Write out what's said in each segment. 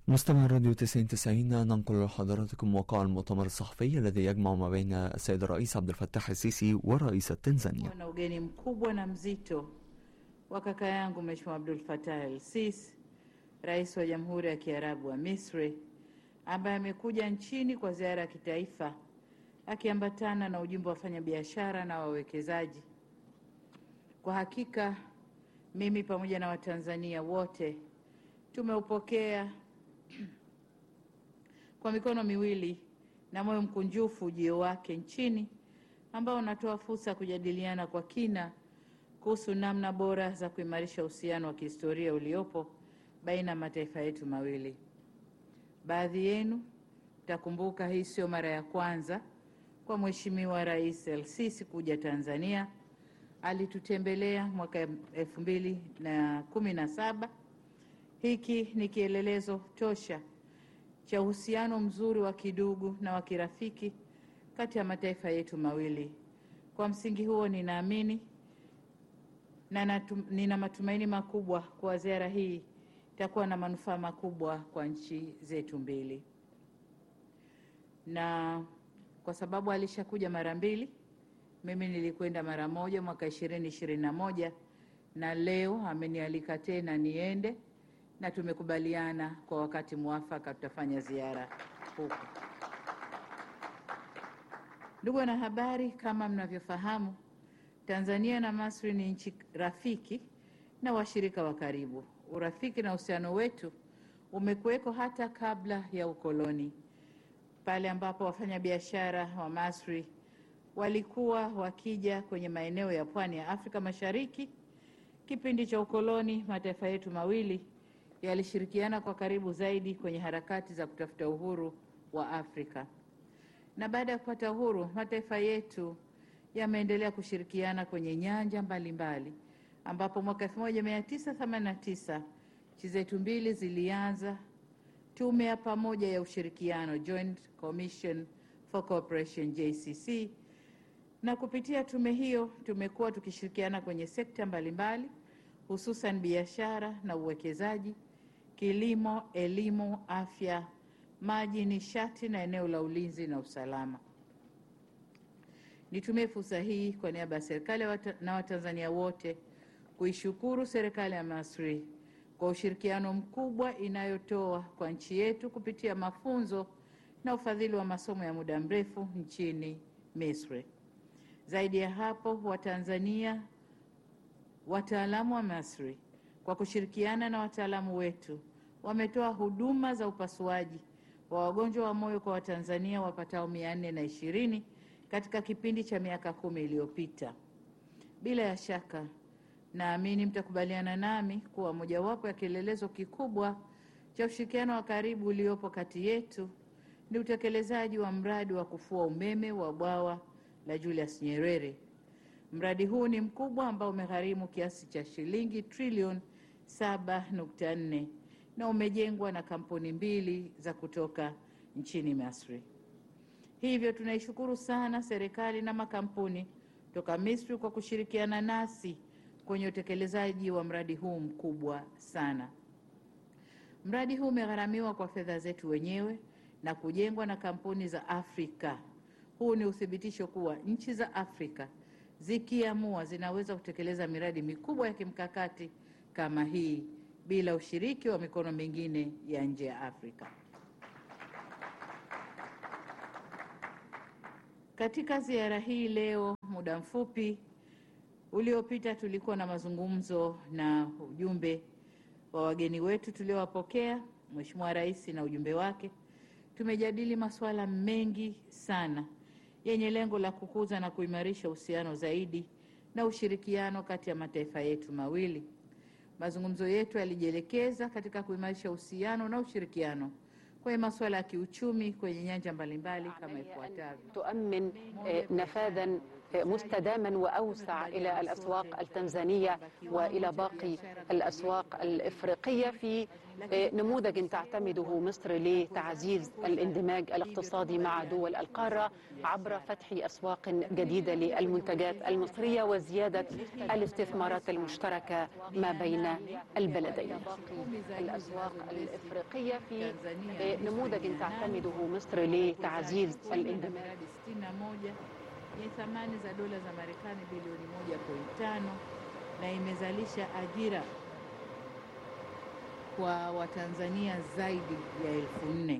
مستمع راديو 99 ننقل لحضراتكم وقع المؤتمر الصحفي الذي يجمع ما بين السيد الرئيس عبد الفتاح السيسي ورئيسة تنزانيا na ugeni mkubwa na mzito wa kaka yangu Mheshimiwa Abdul Fattah el-Sisi, rais wa Jamhuri ya Kiarabu wa Misri, ambaye amekuja nchini kwa ziara ya kitaifa akiambatana na ujumbe wa wafanyabiashara na wawekezaji. Kwa hakika mimi pamoja na Watanzania wote tumeupokea kwa mikono miwili na moyo mkunjufu ujio wake nchini ambao unatoa fursa ya kujadiliana kwa kina kuhusu namna bora za kuimarisha uhusiano wa kihistoria uliopo baina ya mataifa yetu mawili. Baadhi yenu mtakumbuka hii sio mara ya kwanza kwa Mheshimiwa Rais El-Sisi kuja Tanzania. Alitutembelea mwaka elfu mbili na kumi na saba. Hiki ni kielelezo tosha cha uhusiano mzuri wa kidugu na wa kirafiki kati ya mataifa yetu mawili. Kwa msingi huo, ninaamini na natum, nina matumaini makubwa kuwa ziara hii itakuwa na manufaa makubwa kwa nchi zetu mbili, na kwa sababu alishakuja mara mbili, mimi nilikwenda mara moja mwaka ishirini ishirini na moja na leo amenialika tena niende na tumekubaliana kwa wakati mwafaka tutafanya ziara huku. Ndugu wanahabari, kama mnavyofahamu, Tanzania na Misri ni nchi rafiki na washirika wa karibu. Urafiki na uhusiano wetu umekuweko hata kabla ya ukoloni, pale ambapo wafanyabiashara wa Misri walikuwa wakija kwenye maeneo ya pwani ya Afrika Mashariki. Kipindi cha ukoloni, mataifa yetu mawili yalishirikiana kwa karibu zaidi kwenye harakati za kutafuta uhuru wa Afrika. Na baada ya kupata uhuru, mataifa yetu yameendelea kushirikiana kwenye nyanja mbalimbali mbali, ambapo mwaka 1989 nchi zetu mbili zilianza tume ya pamoja ya ushirikiano Joint Commission for Cooperation JCC, na kupitia tume hiyo tumekuwa tukishirikiana kwenye sekta mbalimbali hususan biashara na uwekezaji, kilimo, elimu, afya, maji, nishati na eneo la ulinzi na usalama. Nitumie fursa hii kwa niaba ya serikali wata, na Watanzania wote kuishukuru serikali ya Misri kwa ushirikiano mkubwa inayotoa kwa nchi yetu kupitia mafunzo na ufadhili wa masomo ya muda mrefu nchini Misri. Zaidi ya hapo, Watanzania wataalamu wa Misri kwa kushirikiana na wataalamu wetu wametoa huduma za upasuaji wa wagonjwa wa moyo kwa Watanzania wapatao mia nne na ishirini katika kipindi cha miaka kumi iliyopita. Bila ya shaka, naamini mtakubaliana nami kuwa mojawapo ya kielelezo kikubwa cha ushirikiano wa karibu uliopo kati yetu ni utekelezaji wa mradi wa kufua umeme wa bwawa la Julius Nyerere. Mradi huu ni mkubwa ambao umegharimu kiasi cha shilingi trilioni 7.4 na umejengwa na kampuni mbili za kutoka nchini Misri. Hivyo tunaishukuru sana serikali na makampuni toka Misri kwa kushirikiana nasi kwenye utekelezaji wa mradi huu mkubwa sana. Mradi huu umegharamiwa kwa fedha zetu wenyewe na kujengwa na kampuni za Afrika. Huu ni uthibitisho kuwa nchi za Afrika zikiamua zinaweza kutekeleza miradi mikubwa ya kimkakati kama hii bila ushiriki wa mikono mingine ya nje ya Afrika. Katika ziara hii leo, muda mfupi uliopita, tulikuwa na mazungumzo na ujumbe wa wageni wetu tuliowapokea, Mheshimiwa Rais na ujumbe wake. Tumejadili masuala mengi sana yenye lengo la kukuza na kuimarisha uhusiano zaidi na ushirikiano kati ya mataifa yetu mawili. Mazungumzo yetu yalijielekeza katika kuimarisha uhusiano na ushirikiano kwenye masuala ya kiuchumi kwenye nyanja mbalimbali kama ifuatavyo: تؤمن نفاذا مستداما وأوسع إلى الأسواق التنزانية وإلى باقي الأسواق الإفريقية في نموذج تعتمده مصر لتعزيز الاندماج الاقتصادي مع دول القارة عبر فتح أسواق جديدة للمنتجات المصرية وزيادة الاستثمارات المشتركة ما بين البلدين الأسواق الإفريقية في نموذج تعتمده مصر لتعزيز الاندماج yenye thamani za dola za Marekani bilioni 1.5 na imezalisha ajira kwa Watanzania zaidi ya elfu nne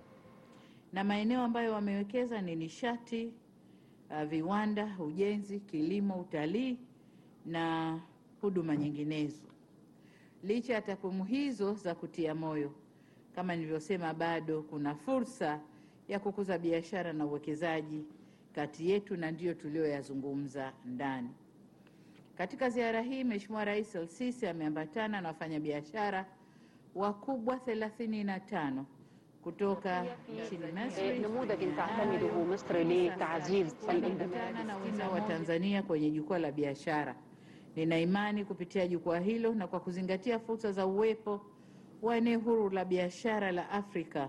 na maeneo ambayo wamewekeza ni nishati, uh, viwanda, ujenzi, kilimo, utalii na huduma nyinginezo. Licha ya takwimu hizo za kutia moyo, kama nilivyosema, bado kuna fursa ya kukuza biashara na uwekezaji kati yetu na ndiyo tulioyazungumza ndani. Katika ziara hii, Mheshimiwa Rais El-Sisi ameambatana na wafanyabiashara wakubwa 35 kutoka nchini Misri نموذج تعتمده مصر لتعزيز الاندماج na wenzao wa Tanzania kwenye jukwaa la biashara. Nina imani kupitia jukwaa hilo na kwa kuzingatia fursa za uwepo wa eneo huru la biashara la Afrika,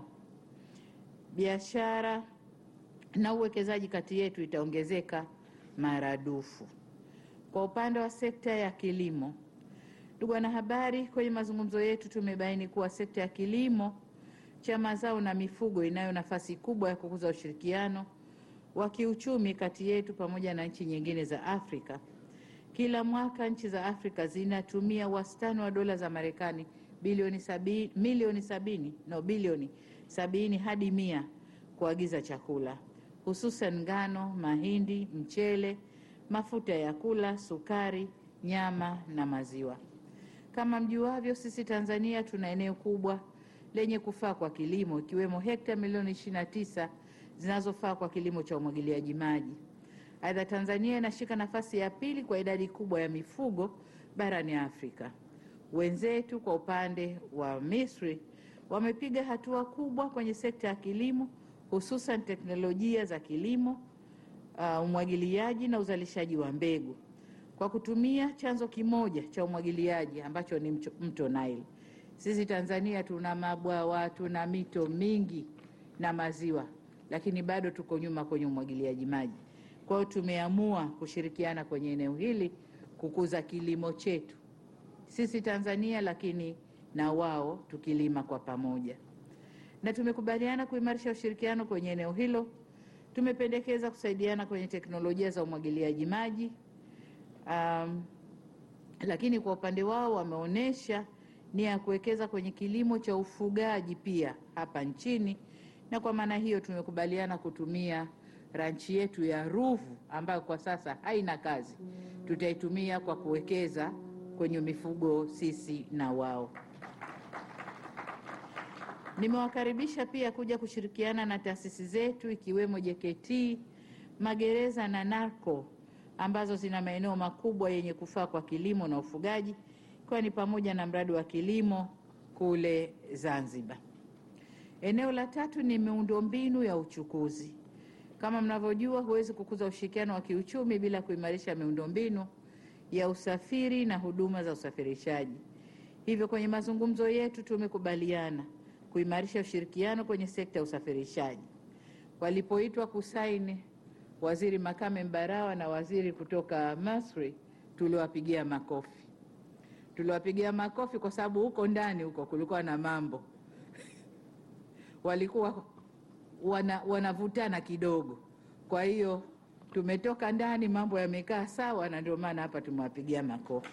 biashara na uwekezaji kati yetu itaongezeka maradufu. Kwa upande wa sekta ya kilimo, ndugu wanahabari, kwenye mazungumzo yetu tumebaini kuwa sekta ya kilimo cha mazao na mifugo inayo nafasi kubwa ya kukuza ushirikiano wa kiuchumi kati yetu pamoja na nchi nyingine za Afrika. Kila mwaka nchi za Afrika zinatumia wastani wa dola za Marekani bilioni sabini, milioni sabini no bilioni sabini hadi mia kuagiza chakula hususan ngano, mahindi, mchele, mafuta ya kula, sukari, nyama na maziwa. Kama mjuavyo, sisi Tanzania tuna eneo kubwa lenye kufaa kwa kilimo ikiwemo hekta milioni 29 zinazofaa kwa kilimo cha umwagiliaji maji. Aidha, Tanzania inashika nafasi ya pili kwa idadi kubwa ya mifugo barani Afrika. Wenzetu kwa upande wa Misri wamepiga hatua kubwa kwenye sekta ya kilimo hususan teknolojia za kilimo, uh, umwagiliaji na uzalishaji wa mbegu kwa kutumia chanzo kimoja cha umwagiliaji ambacho ni mcho- mto Nile. Sisi Tanzania tuna mabwawa, tuna mito mingi na maziwa, lakini bado tuko nyuma kwenye umwagiliaji maji. Kwa hiyo tumeamua kushirikiana kwenye eneo hili kukuza kilimo chetu sisi Tanzania, lakini na wao tukilima kwa pamoja na tumekubaliana kuimarisha ushirikiano kwenye eneo hilo. Tumependekeza kusaidiana kwenye teknolojia za umwagiliaji maji um, lakini kwa upande wao wameonyesha nia ya kuwekeza kwenye kilimo cha ufugaji pia hapa nchini, na kwa maana hiyo tumekubaliana kutumia ranchi yetu ya Ruvu ambayo kwa sasa haina kazi, tutaitumia kwa kuwekeza kwenye mifugo sisi na wao. Nimewakaribisha pia kuja kushirikiana na taasisi zetu ikiwemo JKT, magereza na NARCO ambazo zina maeneo makubwa yenye kufaa kwa kilimo na ufugaji, ikiwa ni pamoja na mradi wa kilimo kule Zanzibar. Eneo la tatu ni miundombinu ya uchukuzi. Kama mnavyojua, huwezi kukuza ushirikiano wa kiuchumi bila kuimarisha miundombinu ya usafiri na huduma za usafirishaji. Hivyo kwenye mazungumzo yetu tumekubaliana kuimarisha ushirikiano kwenye sekta ya usafirishaji. Walipoitwa kusaini Waziri Makame Mbarawa na waziri kutoka Misri, tuliwapigia makofi. Tuliwapigia makofi kwa sababu huko ndani huko kulikuwa na mambo walikuwa wana, wanavutana kidogo. Kwa hiyo tumetoka ndani, mambo yamekaa sawa, na ndio maana hapa tumewapigia makofi.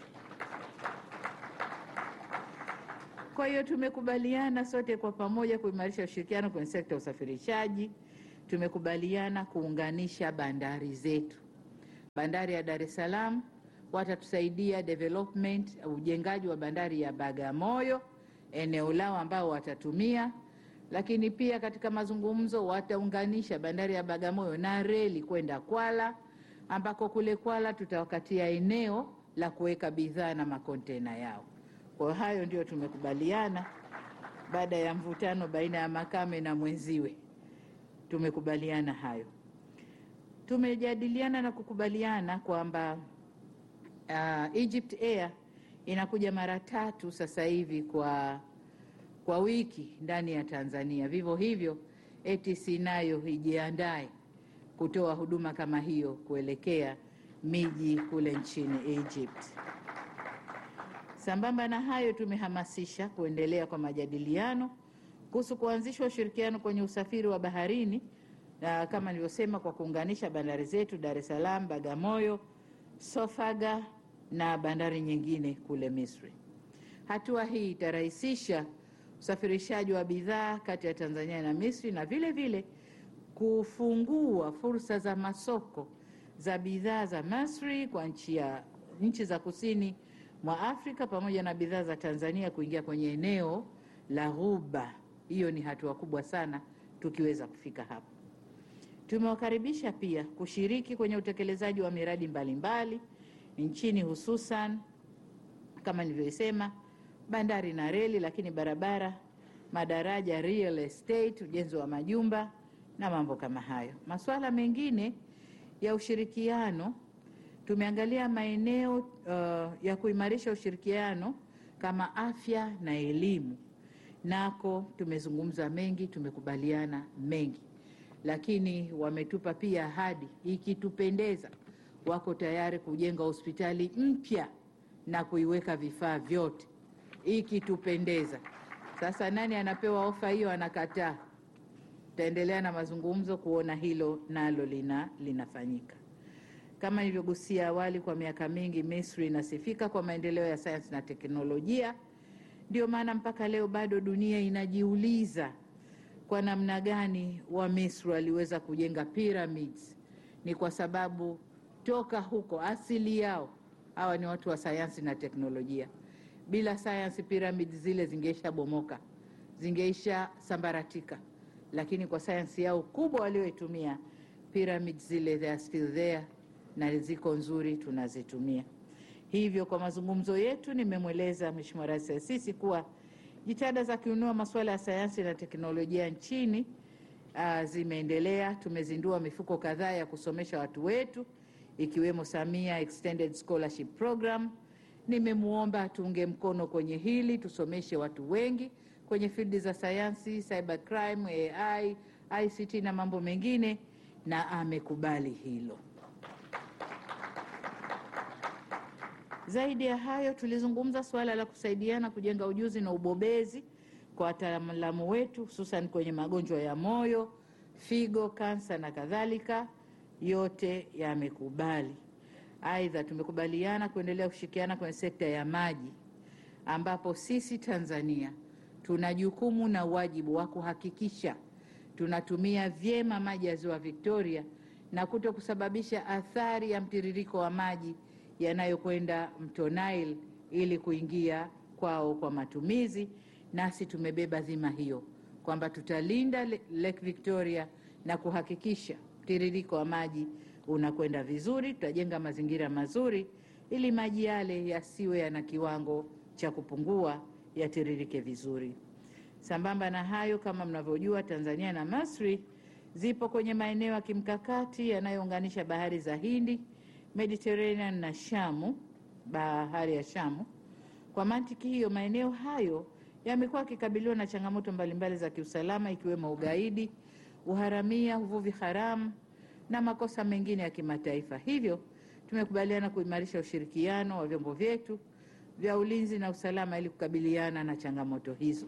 Kwa hiyo tumekubaliana sote kwa pamoja kuimarisha ushirikiano kwenye sekta ya usafirishaji. Tumekubaliana kuunganisha bandari zetu. Bandari ya Dar es Salaam watatusaidia development, ujengaji wa bandari ya Bagamoyo, eneo lao ambao watatumia, lakini pia katika mazungumzo wataunganisha bandari ya Bagamoyo na reli kwenda Kwala, ambako kule Kwala tutawakatia eneo la kuweka bidhaa na makontena yao. Kwa hayo ndio tumekubaliana baada ya mvutano baina ya Makame na mwenziwe, tumekubaliana hayo. Tumejadiliana na kukubaliana kwamba uh, Egypt Air inakuja mara tatu sasa hivi kwa, kwa wiki ndani ya Tanzania. Vivyo hivyo ATC nayo ijiandae kutoa huduma kama hiyo kuelekea miji kule nchini Egypt. Sambamba na hayo, tumehamasisha kuendelea kwa majadiliano kuhusu kuanzishwa ushirikiano kwenye usafiri wa baharini na kama nilivyosema, kwa kuunganisha bandari zetu Dar es Salaam, Bagamoyo, Sofaga na bandari nyingine kule Misri. Hatua hii itarahisisha usafirishaji wa bidhaa kati ya Tanzania na Misri na vile vile kufungua fursa za masoko za bidhaa za Misri kwa nchi ya nchi za kusini mwa Afrika pamoja na bidhaa za Tanzania kuingia kwenye eneo la Ghuba. Hiyo ni hatua kubwa sana tukiweza kufika hapo. Tumewakaribisha pia kushiriki kwenye utekelezaji wa miradi mbalimbali mbali nchini, hususan kama nilivyosema, bandari na reli, lakini barabara, madaraja, real estate, ujenzi wa majumba na mambo kama hayo. Masuala mengine ya ushirikiano tumeangalia maeneo uh, ya kuimarisha ushirikiano kama afya na elimu. Nako tumezungumza mengi, tumekubaliana mengi, lakini wametupa pia ahadi, ikitupendeza, wako tayari kujenga hospitali mpya na kuiweka vifaa vyote, ikitupendeza. Sasa nani anapewa ofa hiyo anakataa? Tutaendelea na mazungumzo kuona hilo nalo lina linafanyika. Kama nilivyogusia awali, kwa miaka mingi Misri inasifika kwa maendeleo ya sayansi na teknolojia. Ndio maana mpaka leo bado dunia inajiuliza kwa namna gani wa Misri waliweza kujenga pyramids. Ni kwa sababu toka huko asili yao hawa ni watu wa sayansi na teknolojia. Bila sayansi, pyramids zile zingeisha bomoka, zingeisha sambaratika, lakini kwa sayansi yao kubwa walioitumia, pyramids zile they are still there na ziko nzuri, tunazitumia. Hivyo kwa mazungumzo yetu, nimemweleza Mheshimiwa Rais Al-Sisi kuwa jitihada za kuinua masuala ya sayansi na teknolojia nchini uh, zimeendelea. Tumezindua mifuko kadhaa ya kusomesha watu wetu ikiwemo Samia Extended Scholarship Program. Nimemwomba tuunge mkono kwenye hili, tusomeshe watu wengi kwenye fildi za sayansi, cyber crime, AI, ICT na mambo mengine, na amekubali hilo. Zaidi ya hayo, tulizungumza suala la kusaidiana kujenga ujuzi na ubobezi kwa wataalamu wetu hususan kwenye magonjwa ya moyo, figo, kansa na kadhalika. Yote yamekubali. Aidha, tumekubaliana kuendelea kushirikiana kwenye sekta ya maji, ambapo sisi Tanzania tuna jukumu na wajibu wa kuhakikisha tunatumia vyema maji ya Ziwa Victoria na kuto kusababisha athari ya mtiririko wa maji yanayokwenda mto Nile ili kuingia kwao kwa matumizi. Nasi tumebeba dhima hiyo kwamba tutalinda Lake Victoria na kuhakikisha mtiririko wa maji unakwenda vizuri. Tutajenga mazingira mazuri ili maji yale yasiwe yana kiwango cha kupungua, yatiririke vizuri. Sambamba na hayo, kama mnavyojua, Tanzania na Misri zipo kwenye maeneo ya kimkakati yanayounganisha bahari za Hindi, Mediterranean na Shamu, bahari ya Shamu. Kwa mantiki hiyo, maeneo hayo yamekuwa yakikabiliwa na changamoto mbalimbali za kiusalama ikiwemo ugaidi, uharamia, uvuvi haramu na makosa mengine ya kimataifa. Hivyo tumekubaliana kuimarisha ushirikiano wa vyombo vyetu vya ulinzi na usalama ili kukabiliana na changamoto hizo.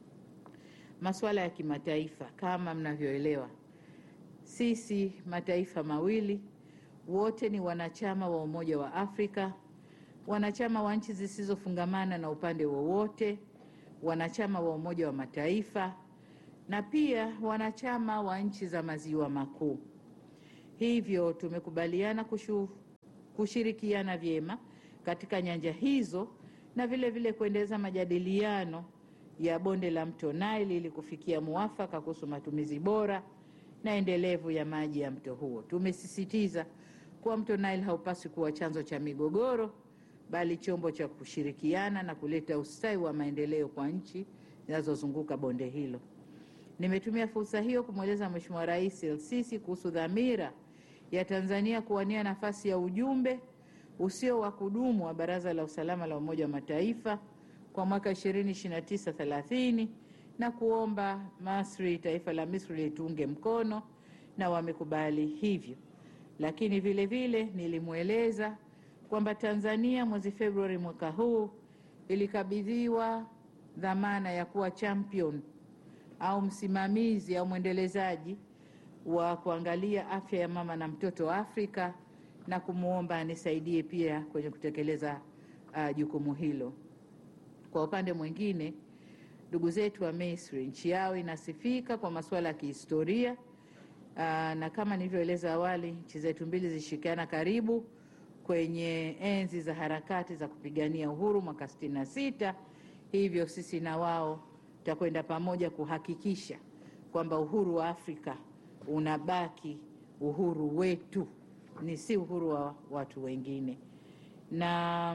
Masuala ya kimataifa, kama mnavyoelewa, sisi mataifa mawili wote ni wanachama wa Umoja wa Afrika, wanachama wa nchi zisizofungamana na upande wowote, wanachama wa Umoja wa Mataifa na pia wanachama wa nchi za Maziwa Makuu. Hivyo tumekubaliana kushu, kushirikiana vyema katika nyanja hizo na vile vile kuendeleza majadiliano ya bonde la mto Nile ili kufikia muafaka kuhusu matumizi bora na endelevu ya maji ya mto huo. Tumesisitiza kuwa mto Nile haupaswi kuwa chanzo cha migogoro, bali chombo cha kushirikiana na kuleta ustawi wa maendeleo kwa nchi zinazozunguka bonde hilo. Nimetumia fursa hiyo kumweleza Mheshimiwa Rais El-Sisi kuhusu dhamira ya Tanzania kuwania nafasi ya ujumbe usio wa kudumu wa Baraza la Usalama la Umoja wa Mataifa kwa mwaka 2029-30 na kuomba Masri, taifa la Misri lituunge mkono na wamekubali hivyo. Lakini vile vile nilimweleza kwamba Tanzania mwezi Februari mwaka huu ilikabidhiwa dhamana ya kuwa champion au msimamizi au mwendelezaji wa kuangalia afya ya mama na mtoto Afrika na kumwomba anisaidie pia kwenye kutekeleza uh, jukumu hilo. Kwa upande mwingine, ndugu zetu wa Misri, nchi yao inasifika kwa masuala ya kihistoria uh, na kama nilivyoeleza awali, nchi zetu mbili zilishirikiana karibu kwenye enzi za harakati za kupigania uhuru mwaka 66. Hivyo sisi na wao tutakwenda pamoja kuhakikisha kwamba uhuru wa Afrika unabaki uhuru wetu, ni si uhuru wa watu wengine. Na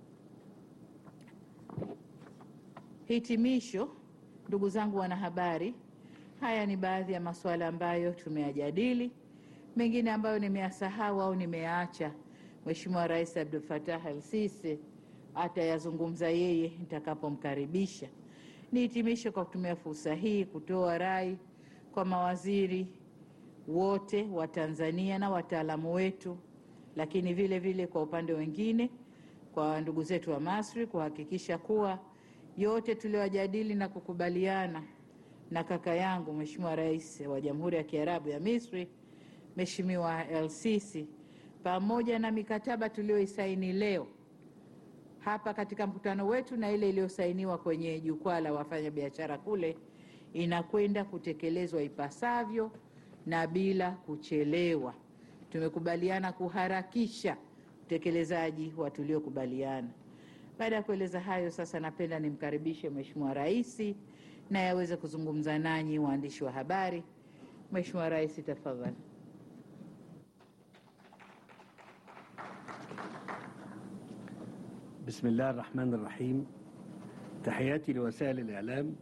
hitimisho, ndugu zangu wanahabari, haya ni baadhi ya masuala ambayo tumeyajadili, mengine ambayo nimeyasahau au nimeyaacha Mheshimiwa Rais Abdul Fattah al-Sisi atayazungumza yeye nitakapomkaribisha. Nihitimishe kwa kutumia fursa hii kutoa rai kwa mawaziri wote wa Tanzania na wataalamu wetu, lakini vile vile kwa upande wengine, kwa ndugu zetu wa Masri kuhakikisha kuwa yote tuliyojadili na kukubaliana na kaka yangu Mheshimiwa Rais wa Jamhuri ya Kiarabu ya Misri Mheshimiwa El-Sisi pamoja na mikataba tuliyoisaini leo hapa katika mkutano wetu na ile iliyosainiwa kwenye jukwaa la wafanyabiashara kule inakwenda kutekelezwa ipasavyo na bila kuchelewa. Tumekubaliana kuharakisha utekelezaji wa tuliokubaliana. Baada ya kueleza hayo, sasa napenda nimkaribishe Mheshimiwa Rais naye aweze kuzungumza nanyi waandishi wa habari. Mheshimiwa Rais, tafadhali. بسم الله الرحمن الرحيم تحياتي لوسائل الإعلام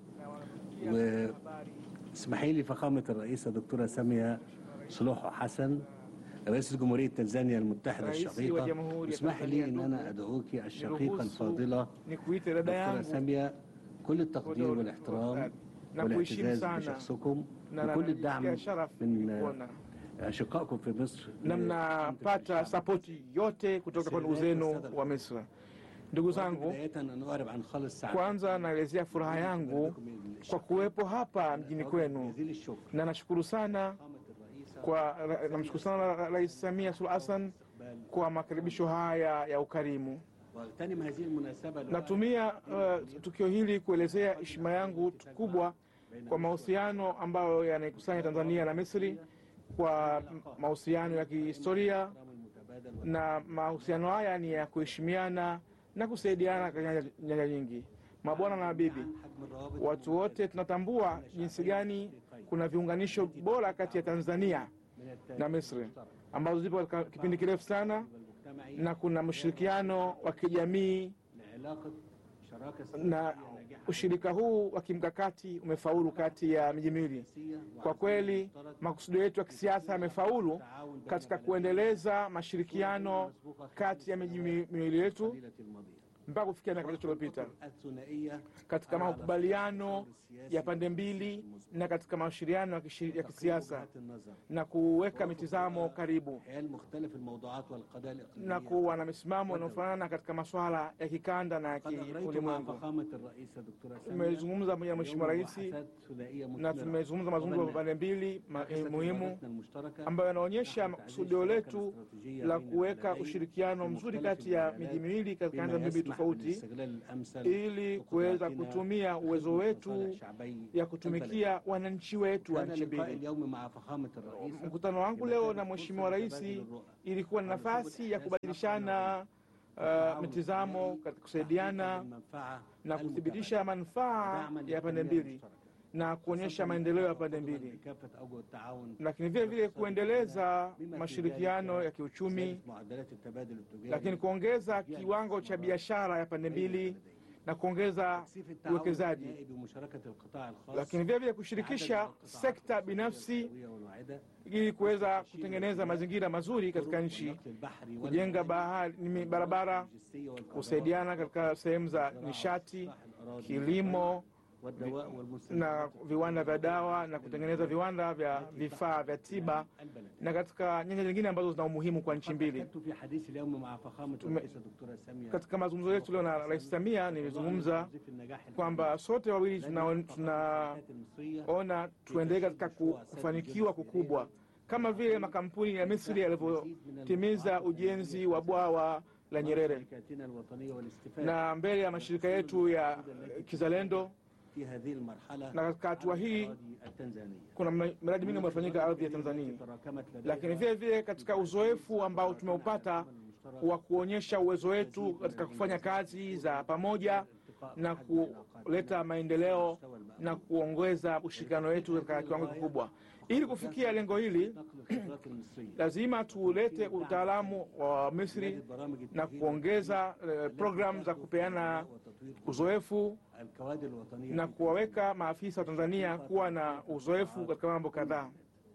واسمحي لي فخامة الرئيسة دكتورة سامية صلوح حسن رئيس جمهورية تنزانيا المتحدة Rais wa الشقيقة Jamhuri ya اسمح لي Tanzania أن أنا ndugu, أدعوك الشقيقة niruhusu الفاضلة nikuite dada دكتورة yangu سامية كل التقدير ودور- والاحترام na kuheshimu والاعتزاز sana بشخصكم na وكل الدعم najisikia sharafu من kuona أشقائكم في مصر na mnapata sapoti yote kutoka kwa ndugu zenu wa Misri. Ndugu zangu, بداية أن أعرب عن خالص سعادة kwanza naelezea furaha yangu kwa kuwepo hapa mjini kwenu, جزيل الشكر na nashukuru sana فخامة الرئيسة kwa namshukuru sana Rais Samia Suluhu Hassan kwa makaribisho haya ya ukarimu. واغتنم هذه المناسبة Natumia uh, tukio hili kuelezea heshima yangu kubwa kwa mahusiano ambayo yanaikusanya Tanzania na Misri, kwa mahusiano ya kihistoria, المتبادل na mahusiano haya ni ya kuheshimiana na kusaidiana katika nyanja- nyanja nyingi. Mabwana na mabibi, حجم الروابط watu wote tunatambua jinsi gani kuna viunganisho bora kati ya Tanzania من التاريخ na Misri ambazo zipo katika kipindi kirefu sana, المجتمعي na kuna mshirikiano wa kijamii لعلاقة شراكة na ushirika huu wa kimkakati umefaulu kati ya miji miwili. Kwa kweli makusudio yetu ya kisiasa yamefaulu katika kuendeleza mashirikiano kati ya miji mi- miwili yetu قليلة الماضية mpaka kufikia miaka mitatu iliyopita الثنائية katika makubaliano ya pande mbili na katika mashauriano ya kishi- ya kisiasa وجهات النظر na kuweka mitizamo karibu حيال مختلف الموضوعات والقضايا الإقليمية na kuwa na misimamo inayofanana katika masuala ya kikanda na ya قد أغريت مع kiulimwengu. فخامة الرئيسة دكتورة سامية Tumezungumza pamoja na Mheshimiwa Rais محادثات ثنائية na مثمرة tumezungumza mazungumzo ya pande mbili ma- eh, muhimu ambayo yanaonyesha kusudio letu la kuweka ushirikiano mzuri kati ya miji miwili katika nyanja mbili tofauti ili kuweza kutumia uwezo wetu ya kutumikia wananchi wetu wa nchi mbili. Mkutano wangu leo na Mheshimiwa Rais ilikuwa ni nafasi ya kubadilishana uh, mitizamo katika kusaidiana na kuthibitisha manufaa ya pande mbili na kuonyesha maendeleo ya pande mbili, lakini vile vile kuendeleza mashirikiano ya kiuchumi, lakini kuongeza kiwango cha biashara ya pande mbili na kuongeza uwekezaji, lakini vile vile kushirikisha sekta binafsi ili kuweza kutengeneza mazingira mazuri katika nchi, kujenga bahari, barabara, kusaidiana katika sehemu za nishati, kilimo na viwanda vya dawa na kutengeneza viwanda vya vifaa vya tiba na katika nyanja nyingine ambazo zina umuhimu kwa nchi mbili. Katika mazungumzo yetu leo na Rais Samia nilizungumza kwamba sote wawili tunaona tuna tuendelee katika kufanikiwa kukubwa kama vile makampuni ya Misri yalivyotimiza ujenzi wa bwawa la Nyerere na mbele ya mashirika yetu ya kizalendo na katika hatua hii kuna miradi mingi imefanyika ardhi ya Tanzania, lakini vile vile katika uzoefu ambao tumeupata wa kuonyesha uwezo wetu katika kufanya kazi za pamoja na kuleta maendeleo na kuongeza ushirikiano wetu katika kiwango kikubwa. Ili kufikia lengo hili, lazima tulete utaalamu wa Misri na kuongeza uh, programu za kupeana uzoefu na kuwaweka maafisa wa Tanzania kuwa na uzoefu katika mambo kadhaa,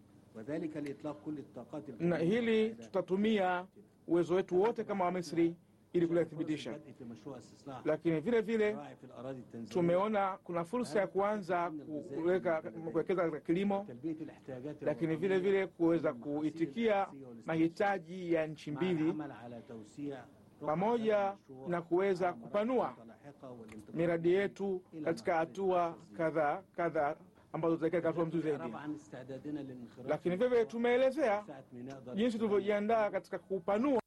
na hili tutatumia uwezo wetu wote kama wa Misri ili kulithibitisha. Lakini vile vile tumeona kuna fursa ya kuanza kuwekeza katika kilimo, lakini vile vile kuweza kuitikia mahitaji ya nchi mbili pamoja na kuweza kupanua miradi yetu katika hatua kadhaa kadhaa ambazo zitaelekea hatua mzuri zaidi. Lakini vile vile tumeelezea jinsi tulivyojiandaa katika kupanua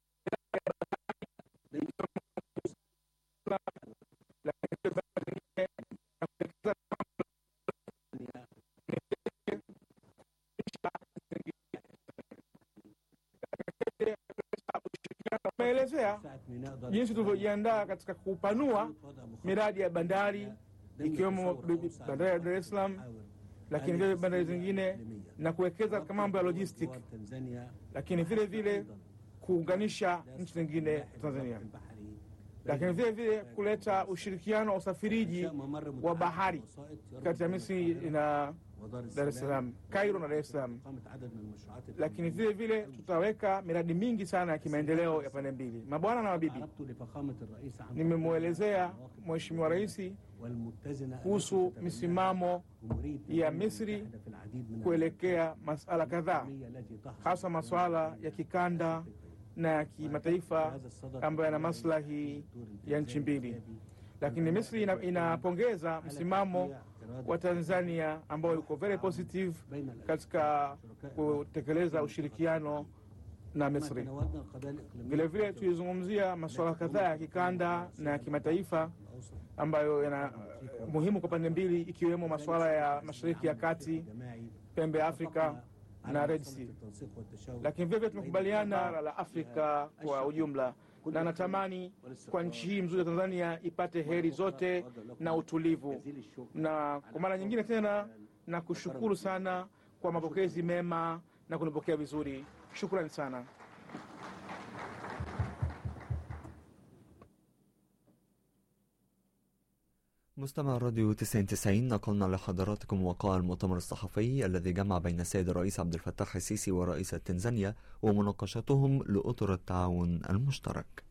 tumeelezea jinsi tulivyojiandaa katika kupanua miradi ya bandari ikiwemo bandari ya Dar es Salaam, lakini vile bandari zingine na kuwekeza katika mambo ya logistic, lakini vile vile kuunganisha nchi zingine Tanzania, lakini vile vile kuleta ushirikiano wa usafiriji wa bahari kati ya Misri na Dar es Salaam, Cairo na Dar es Salaam. Lakini vile vile tutaweka miradi mingi sana ya kimaendeleo ya pande mbili. Mabwana na mabibi, nimemwelezea Mheshimiwa Rais kuhusu misimamo ya Misri kuelekea masala kadhaa, hasa masuala ya kikanda na ya kimataifa ambayo yana maslahi ya nchi mbili. Lakini Misri ina, inapongeza msimamo wa Tanzania ambao uko very positive katika kutekeleza ushirikiano na Misri. Vilevile tulizungumzia masuala kadhaa ya kikanda na ya kimataifa ambayo yana muhimu kwa pande mbili, ikiwemo masuala ya Mashariki ya Kati, pembe ya Afrika na Red Sea. Lakini vilevile tumekubaliana la Afrika kwa ujumla na natamani kwa nchi hii mzuri ya Tanzania ipate heri zote na utulivu. Na kwa mara nyingine tena na kushukuru sana kwa mapokezi mema na kunipokea vizuri. Shukrani sana. مستمع راديو 99 نقلنا لحضراتكم وقاء المؤتمر الصحفي الذي جمع بين السيد الرئيس عبد الفتاح السيسي ورئيس تنزانيا ومناقشتهم لأطر التعاون المشترك